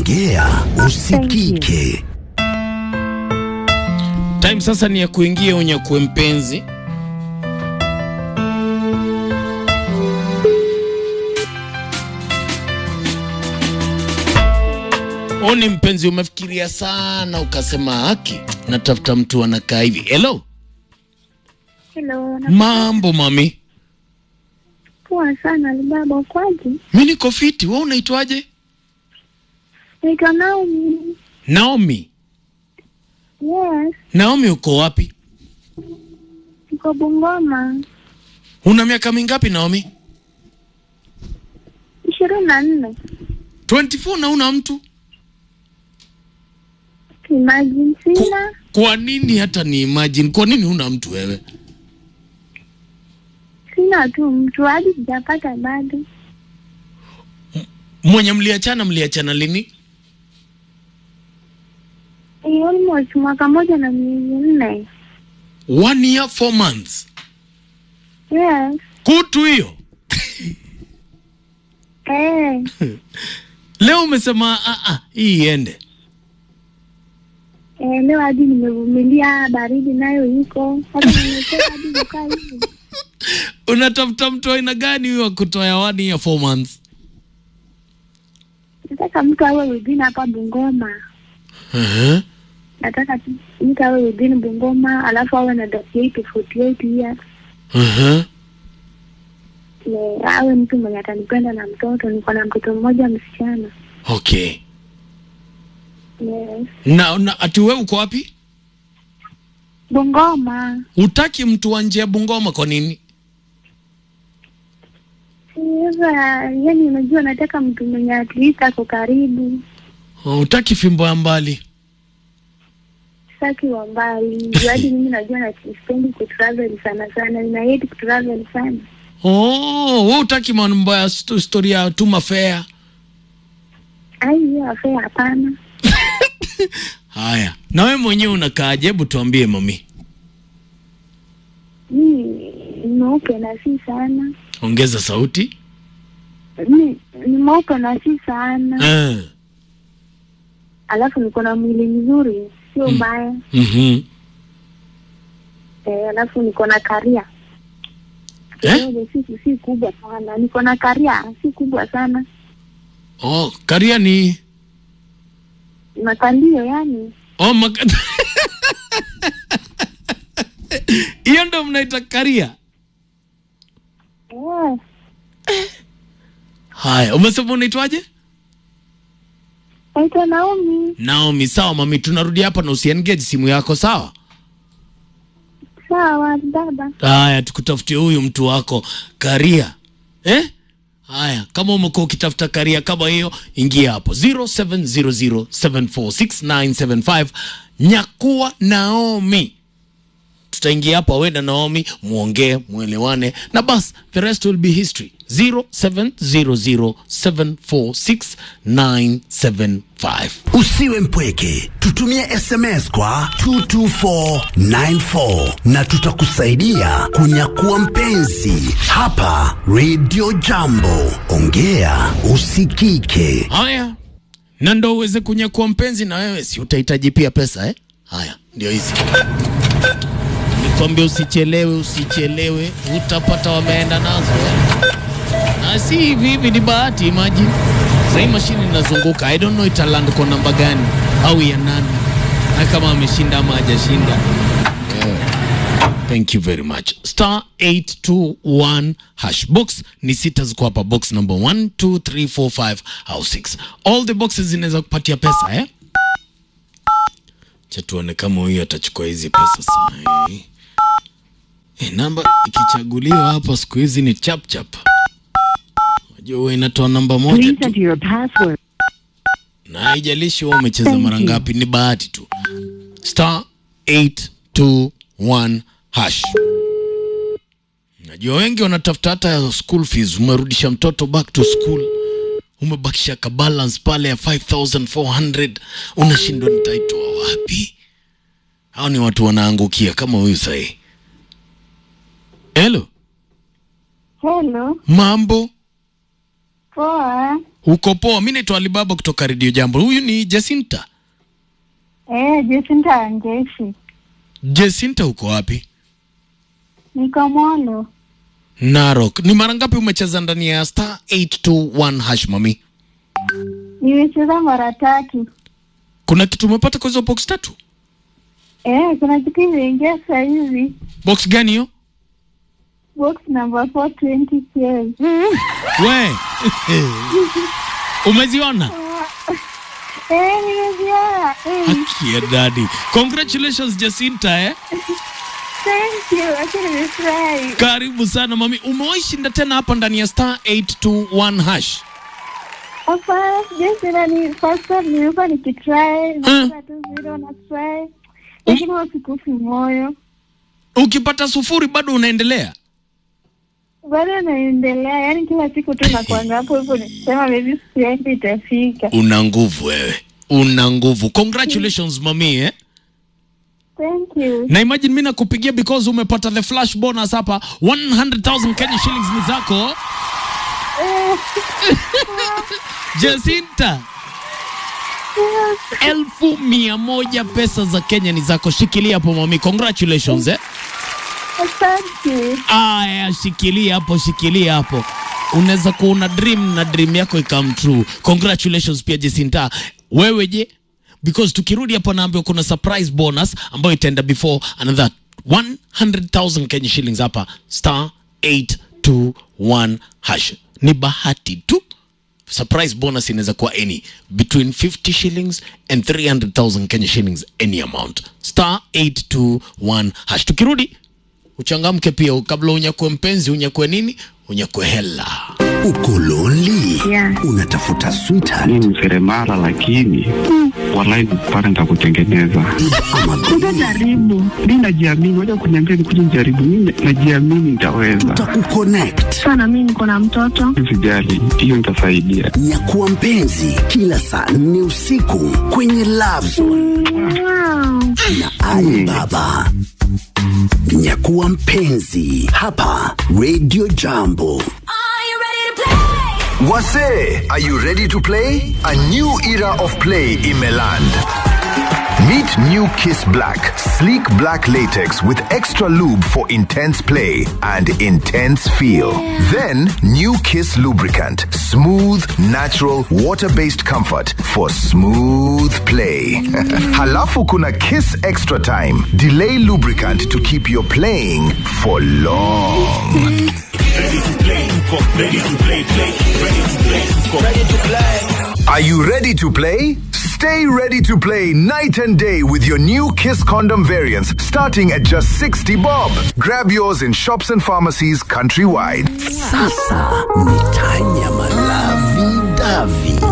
ongea usikike. Time sasa ni ya kuingia unyakue mpenzi. Oni mpenzi, umefikiria sana ukasema haki, natafuta mtu anakaa hivi. Hello, Hello, na mambo mami, poa sana Alibaba, ukwaje? mi niko fiti. Wewe unaitwaje? Naitwa Naomi. Naomi. Yes, Naomi, uko wapi? niko Bungoma. Una miaka mingapi Naomi? ishirini na nne. 24 na una mtu? Imagine Ku- sina Kwa nini hata ni imagine? Kwa nini una mtu wewe? sina tu mtu hadi sijapata bado. Mwenye mliachana mliachana lini? Ni almost mwaka moja na miezi nne. One year four months. Yes, Kutu hiyo. eh, Leo umesema ah ah, hii iende. eh, leo hadi nimevumilia baridi nayo iko hata nimetoka hadi kukaa hivi. Unatafuta mtu aina gani huyo wa kutoa one year four months? Nataka mtu awe within hapa Bungoma. Uh-huh. Nataka tu mtu awe within Bungoma, alafu awe na 38 to 48 years. Uh-huh. Ne, awe mtu mwenye atanipenda na mtoto. Niko na mtoto mmoja msichana. Okay. Yes. Na, na ati wewe uko wapi? Bungoma. Utaki mtu wa nje ya Bungoma kwa nini? Sasa yani, unajua nataka mtu mwenye at least ako karibu, Oh, Utaki fimbo ya mbali. saki wa mbali. Ndio hadi mimi najua na sipendi kutravel sana sana, nina hate kutravel sana. Oh, wewe utaki mambo ya sto- story ya tuma fare. Ai, hiyo afea hapana. Haya. Na wewe mwenyewe unakaaje? Hebu tuambie mami. Mimi ni mweupe na si sana. Ongeza sauti. Mimi ni mweupe na si sana, Eh. alafu niko na mwili mzuri, sio mbaya. Mhm. Eh, alafu niko na karia Eh? kidogo, si si kubwa sana. Niko na karia si kubwa sana, Oh, karia ni makalio yani. Oh, maka... Hiyo ndo mnaita karia. Eh, Haya, umesema unaitwaje? naitwa Naomi. Naomi. Sawa mami, tunarudi hapa na usiengage simu yako, sawa? Sawa baba. Haya, tukutafutie huyu mtu wako karia eh? Haya, kama umekuwa ukitafuta karia kama hiyo, ingia hapo 0700746975 nyakua Naomi. Tutaingia hapa wewe na Naomi, muongee, muelewane na bas, the rest will be history. 0700746975 Usiwe mpweke, tutumie SMS kwa 22494 na tutakusaidia kunyakua mpenzi hapa Radio Jambo. Ongea usikike. Haya, na ndo uweze kunyakua mpenzi na wewe, si utahitaji pia pesa eh? Haya, ndio hizi. Nikwambia usichelewe, usichelewe, utapata wameenda nazo eh? Na si hivi hivi, ni bahati. Imagine sahii mashini inazunguka, I don't know italand kwa namba gani au ya nani, na kama ameshinda ama hajashinda. Thank you very much. Star 821 hash box ni sita ziko hapa, box number 1 2 3 4 5 au 6. All the boxes zinaweza kupatia pesa eh? Cha tuone kama huyu atachukua hizi pesa saa hii. Eh, namba ikichaguliwa hapa siku hizi ni chap chap. Unajua huwa inatoa namba moja Please tu enter your password. na haijalishi wewe umecheza Thank mara you. ngapi, ni bahati tu. Star 821 hash. Najua wengi wanatafuta hata school fees. Umerudisha mtoto back to school, umebakisha ka balance pale ya 5400 unashindwa nitaitoa wapi? Hao ni watu wanaangukia kama huyu sahii. Hello, Hello. mambo Poa. Uko poa? Mi naitwa Alibaba kutoka Redio Jambo. Huyu ni Jacinta. Eh, Jacinta Angeshi. Jacinta, uko wapi? Niko Molo. Narok. Ni mara ngapi umecheza ndani ya star 821 hash mami? Nimecheza mara tatu. Kuna kitu umepata kwa hizo box tatu? Eh, kuna kitu imeingia saa hizi. Box gani hiyo? Box number 420K. We umeziona? Eh, nimeziona. Eh, Haki ya dadi. Congratulations Jacinta eh. thank you. Acha nimefurahi. Karibu sana mami. Umewahi shinda tena hapa ndani ya star 821 hash? Hapana, sijasema ni first time nimekuwa nikitry. Napata tu zero na try. Lakini huwa sikufi moyo. Ukipata sufuri bado unaendelea? Bado naendelea, yaani kila siku tu nakuanga hapo hivyo nikisema maybe siku yangu itafika. Una nguvu wewe. Una nguvu. Congratulations mami eh. Thank you. Na imagine mimi nakupigia because umepata the flash bonus hapa 100,000 Kenya shillings ni zako. Eh, Jacinta, elfu mia moja pesa za Kenya ni zako. Shikilia hapo mami. Congratulations eh. Asante. Aya, shikilia hapo, shikilia hapo. Unaweza kuona dream na dream yako ikam true. Congratulations pia Jacinta. Wewe je? Because tukirudi hapo naambiwa kuna surprise bonus ambayo itaenda before another 100,000 Kenya shillings hapa star 821 hash. Ni bahati tu. Surprise bonus inaweza kuwa any between 50 shillings and 300,000 Kenya shillings any amount. Star 821 hash. Tukirudi uchangamke pia kabla unyakue mpenzi unyakue nini unyakue hela Uko lonely? Yeah. Unatafuta sweetheart mi ni seremala lakini walai pale nitakutengeneza. ama Utajaribu. Mi najiamini, waja kuniambia nikuje nijaribu. Mi najiamini nitaweza, tutakukonnect. Sana mimi niko na mtoto. sijali, hiyo nitasaidia. Nyakuwa mpenzi kila saa nne usiku kwenye Love Zone Wow. na Ali Baba. Nyakuwa mpenzi hapa Radio Jambo. Wase, are you ready to play? A new era of play in Meland. Meet New Kiss Black, sleek black latex with extra lube for intense play and intense feel. Then, New Kiss lubricant, smooth, natural, water-based comfort for smooth play. Halafu kuna Kiss Extra Time, delay lubricant to keep your playing for long. Are you ready to play? Stay ready to play night and day with your new Kiss condom variants starting at just 60 bob. Grab yours in shops and pharmacies countrywide. Sasa ni tanya malavi davi.